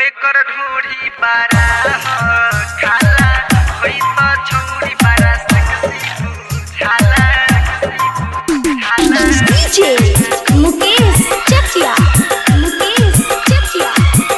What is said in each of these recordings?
एकर ढोरी बारा ह खाला होई त छौरी बारा सेक्सी बुझाला खाला DJ Mukesh Chakia. Mukesh Chakia.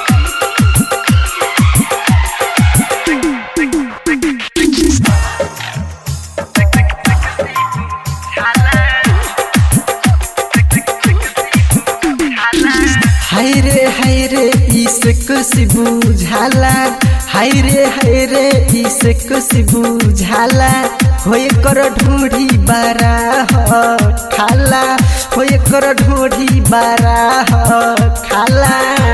हाय रे हाय रे इसे कुछ बुझाला हाय रे हाय रे इसे कुछ बुझाला होय कर ढूढ़ी बारा ह खाला होय कर ढूढ़ी बारा ह खाला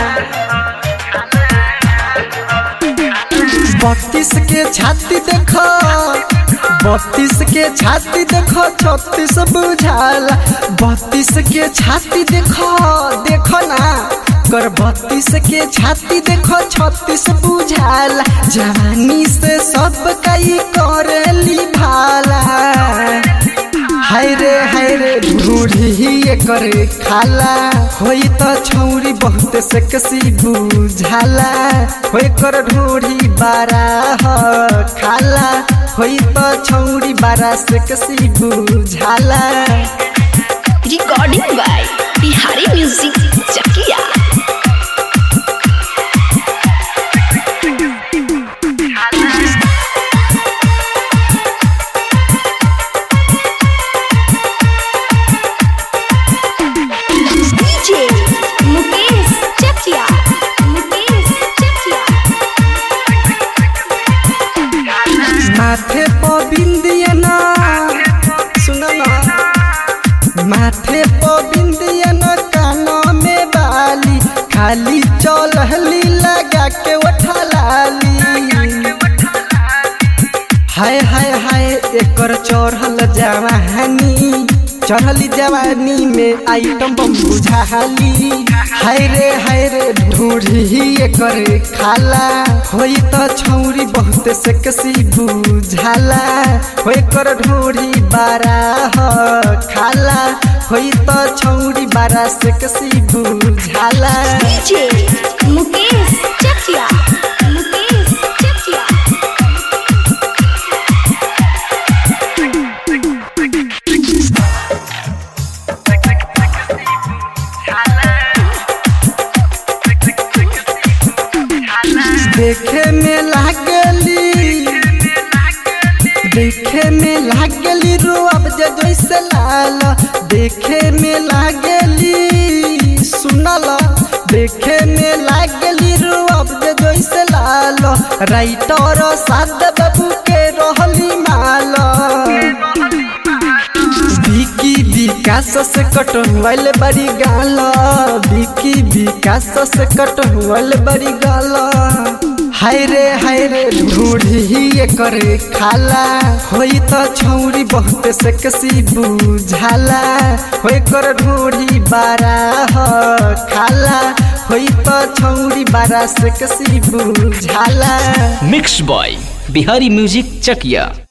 बत्तीस के छाती देखो बत्तीस के छाती देखो छत्तीस बुझाला बत्तीस के छाती देखो देखो ना कर बत्तीस के छाती देखो छत्तीस बुझाला जवानी से सब कई करेली भाला हाय रे हाय रे ढूढ़ी एकर खाला होई त छौरी बहुत सेक्सी बुझाला होई कर ढूढ़ी बारा ह खाला होई त छौरी बारा सेक्सी बुझाला Recording by Bihari Music Chakia. DJ Mukesh Chakia. Mukesh Chakia. माथे पर बिंदिया ना सुन ना माथे पर बिंदिया ना कानों में बाली खाली चलहली लगा के उठा लाली हाय हाय हाय एकर चढ़ल जवानी चढ़ली जवानी में आइटम बम बुझाली हाय रे हाय रे ढूढ़ी एकर खाला होई त छौरी बहुत सेक्सी बुझाला होई कर ढूढ़ी बारा ह खाला होई त छौरी बारा सेक्सी बुझाला DJ Mukesh Chakia. Mukesh Chakia. देखे में लागली देखे में लागली रोअब जे जैसे लाल देखे में लागली सुनल देखे में लागली रोअब जे जैसे लाल राइटर साद बाबू के रहली माल विकी विकास से कटवाइल बड़ी गाल विकी विकास से कटवाइल बड़ी गाल हाय रे हाय रे ढूढ़ी एकर खाला होई त छौरी बहुत सेक्सी बुझाला होई कर ढूढ़ी बारा ह खाला होई त छौरी बारा सेक्सी बुझाला mix by Bihari music Chakiya